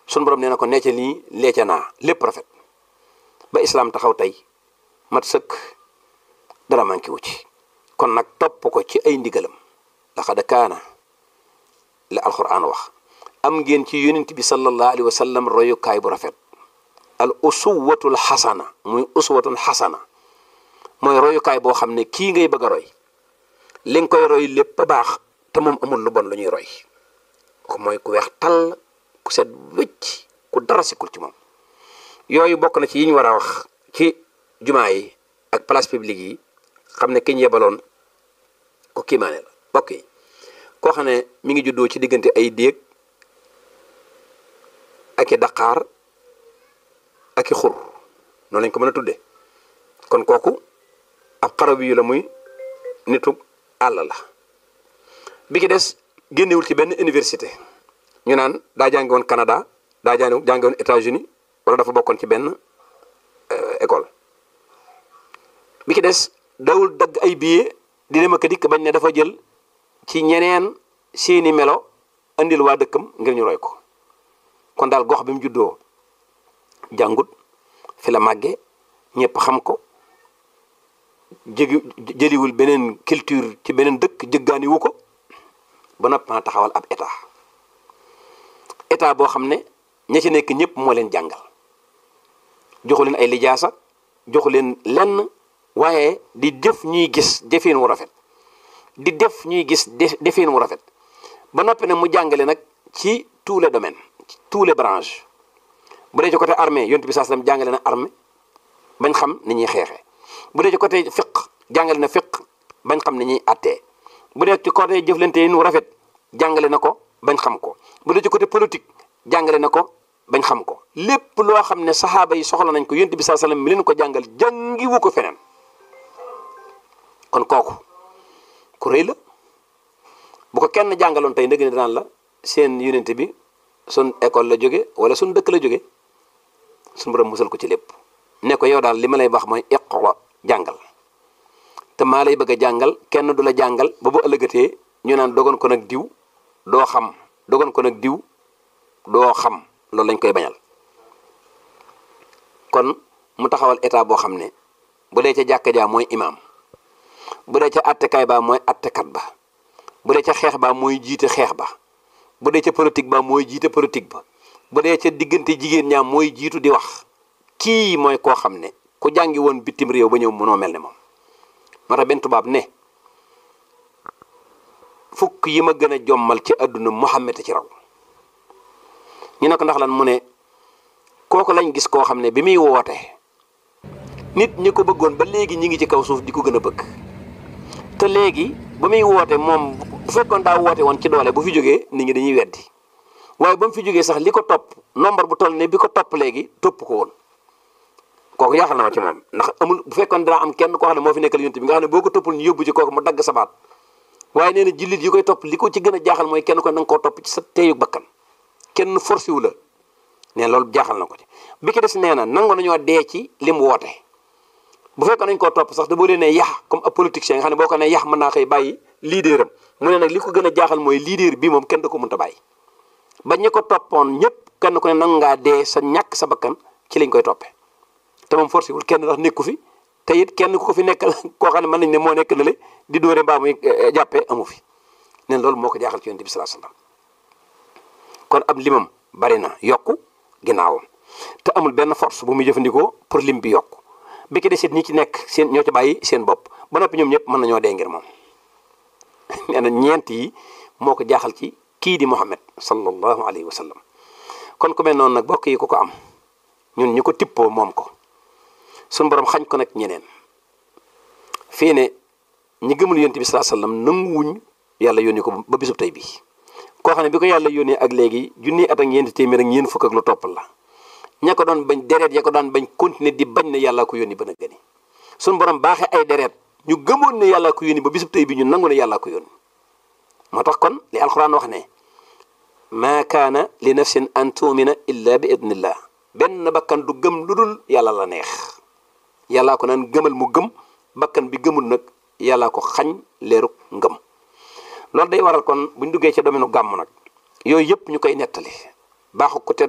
sun borom nee na ko necca nii leeca naa lépp rafet ba islaam taxaw tey mat sëkk dara manqué wu ci kon nag topp ko ci ay ndigalam laqad kaana la alquran wax am ngeen ci yonent bi sallallahu alayhi wa sallam royukaay bu rafet al usuwatul xasana muy usuwatul xasana mooy royukaay boo xam ne kii ngay bëgg a roy li nga koy roy lépp a baax te moom amul lu bon lu ñuy roy ko mooy ku weex tàll ku set wëcc ku dara sikul ci moom yooyu bokk na ci yi ñu war a wax ci jumaa yi ak place publique yi xam ne ki ñu yebaloon ko kiimaane la bokk yi koo xam ne mi ngi juddoo ci diggante ay déeg ak i daqaar ak i xur noonu lañ ko mën a tudde kon kooku ab xaraw yu la muy nitu àll la bi ki des génnewul ci benn université ñu naan daa jàngi woon Canada daa jàngi jàngi woon États-Unis wala dafa bokkoon ci benn école bi ki des dawul dagg ay billet di dem ak dikk bañ ne dafa jël ci ñeneen seeni melo andil waa dëkkam ngir ñu roy ko kon daal gox bi mu juddoo jàngut fi la màgge ñëpp xam ko jëgi jëliwul beneen culture ci beneen dëkk jëggaani wu ko ba noppi ma taxawal ab état état boo xam ne ña ci nekk ñëpp moo leen jàngal joxu leen ay lijaasa joxu leen lenn waaye di def ñuy gis defin wu rafet di def ñuy gis defin wu rafet ba noppi nag mu jàngale nag ci tous les domaines ci tous les branches bu dee ci côté armée yonent bi saa sallam jàngale na armée bañ xam ni ñuy xeexee bu dee ci côté fiq jàngale na fiq bañ xam ni ñuy attee bu dee ci côté jëflante yi nu rafet jàngale na ko bañ xam ko bu dee ci côté politique jàngale na ko bañ xam ko lépp loo xam ne saxaaba yi soxla nañ ko yonent bi saa sallam mi leen ko jàngal jàngiwu ko feneen kon kooku ku rëy la bu ko kenn jàngaloon tey ndëgg ne daan la seen yonent bi sun école la jóge wala sun dëkk la jóge sun borom musal ko ci lépp ne ko yow daal li ma lay wax mooy iqra jàngal te maa lay bëgg a jàngal kenn du la jàngal ba bu ëllëgatee ñu naan dogon ko nag diw doo xam dogon ko nag diw doo xam loolu lañ koy bañal kon mu taxawal état boo xam ne bu dee ca jàkka jaa mooy imaam bu dee ca attekaay baa mooy attekat ba bu dee ca xeex baa mooy jiite xeex ba bu dee ca politique ba mooy jiite politique ba bu dee ca diggante jigéen ñaam mooy jiitu di wax kii mooy koo xam ne ku jàngi woon bitim réew ba ñëw mënoo mel ne moom moo tax benn tubaab ne fukk yi ma gën a jommal ci àdduna Muhammad ci raw ñu ne ko ndax lan mu ne kooku lañ gis koo xam ne bi muy woote nit ñi ko bëggoon ba léegi ñi ngi ci kaw suuf di ko gën a bëgg te léegi ba muy woote moom bu fekkoon daa woote woon ci doole bu fi jógee nit ñi dañuy weddi waaye ba mu fi jógee sax li ko topp nombre bu toll ne bi ko topp léegi topp ko woon kooku yaaxal na ma ci moom ndax amul bu fekkoon dana am kenn koo xam ne moo fi nekkal yonent bi nga xam ne boo ko toppul ñu yóbbu ci kooku mu dagg sa baat waaye nee na jullit yi koy topp li ko ci gën a jaaxal mooy kenn ko na nga koo topp ci sa teeyu bakkan kenn forcé wu la nee loolu jaaxal na ko ci bi ki des nee na nangu nañoo dee ci li mu woote bu fekkoon nañ koo topp sax da boo leen ne yax comme ab politicien nga xam ne boo ko ne yax mën naa xëy bàyyi leader am mu ne nag li ko gën a jaaxal mooy leader bi moom kenn da ko mënta bàyyi ba ñi ko toppoon ñëpp kenn ku ne nangu ngaa dee sa ñàkk sa bakkan ci lañ koy toppee te moom forcé wul kenn ndax nekku fi te it kenn ku ko fi nekkal koo xam ne mën nañ ne moo nekk na le di dóore mbaa muy jàppee amu fi neen loolu moo ko jaaxal ci yonent bi sallallahu alayhi wasallam kon ab limam bari na yokku ginnaawam te amul benn force bu muy jëfandikoo pour lim bi yokku bi ki desit ñi ci nekk seen ñoo ci bàyyi seen bopp ba noppi ñoom ñëpp mën nañoo dee ngir moom nee na ñeent yi moo ko jaaxal ci kii di Muhammad sallallahu alayhi wa sallam kon ku mel noonu nag bokk yi ku ko am ñun ñu ko tippoo moom ko suñu borom xañ ko nag ñeneen fii ne ñi gëmul yonent bi sallallahu alayhi wa sallam nanguwuñ yàlla yónni ko ba bisub tey bii koo xam ne bi ko yàlla yónnee ak léegi junni at ak ñeenti téeméer ak ñeent fukk ak lu topp la ña ko doon bañ deret ya ko daan bañ continuer di bañ ne yàllaa ko yónni ba na gëni suñu borom baaxee ay deret ñu gëmoon ne yàllaa ko yónni ba bisub tey bi ñu nangu ne yàllaa ko yónni moo tax kon li alxuraan wax ne maa kaana li nafsin an tuumina illa bi idnillah benn bakkan du gëm lu dul yàlla la neex yàllaa ko naan gëmal mu gëm bakkan bi gëmul nag yàllaa ko xañ leeruk ngëm loolu day waral kon buñ duggee ci domaine gàmm nag yooyu yëpp ñu koy nettali baaxu ko te